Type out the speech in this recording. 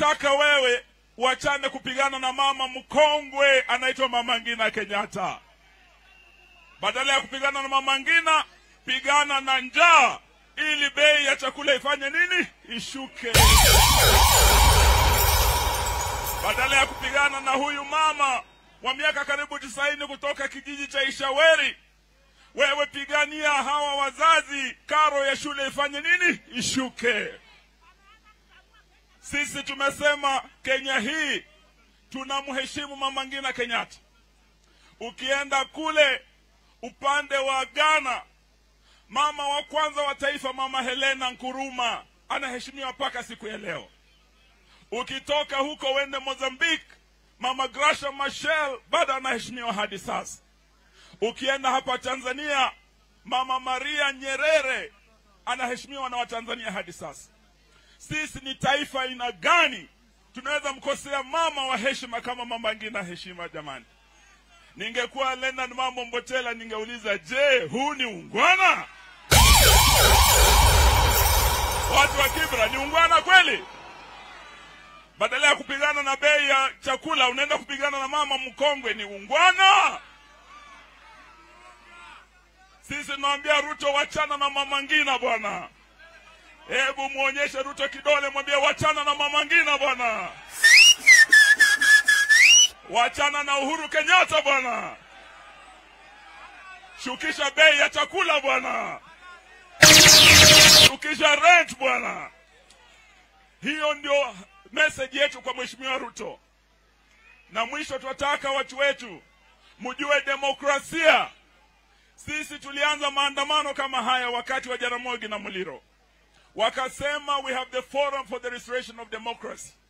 tunataka wewe uachane kupigana na mama mkongwe anaitwa Mama Ngina Kenyatta. Badala ya kupigana na Mama Ngina, pigana na njaa ili bei ya chakula ifanye nini? Ishuke. Badala ya kupigana na huyu mama wa miaka karibu tisaini kutoka kijiji cha Ishaweri, wewe pigania hawa wazazi, karo ya shule ifanye nini? Ishuke. Sisi tumesema Kenya hii tunamheshimu Mama Ngina Kenyatta. Ukienda kule upande wa Ghana, mama wa kwanza wa taifa Mama Helena Nkuruma anaheshimiwa mpaka siku ya leo. Ukitoka huko wende Mozambique, Mama Gracia Machel bado anaheshimiwa hadi sasa. Ukienda hapa Tanzania, Mama Maria Nyerere anaheshimiwa na Watanzania hadi sasa. Sisi ni taifa aina gani tunaweza mkosea mama wa heshima kama Mama Ngina heshima? Jamani, ningekuwa Leonard Mambo Mbotela ningeuliza, je, huu ni ungwana? Watu wa Kibra, ni ungwana kweli? Badala ya kupigana na bei ya chakula unaenda kupigana na mama mkongwe, ni ungwana? Sisi tunamwambia Ruto, wachana na Mama Ngina bwana. Hebu muonyeshe Ruto kidole, mwambie wachana na Mama Ngina bwana, wachana na Uhuru Kenyatta bwana, shukisha bei ya chakula bwana, shukisha rent bwana. Hiyo ndio message yetu kwa Mheshimiwa Ruto. Na mwisho, tunataka watu wetu mjue demokrasia. Sisi tulianza maandamano kama haya wakati wa Jaramogi na Muliro wakasema we have the forum for the restoration of democracy.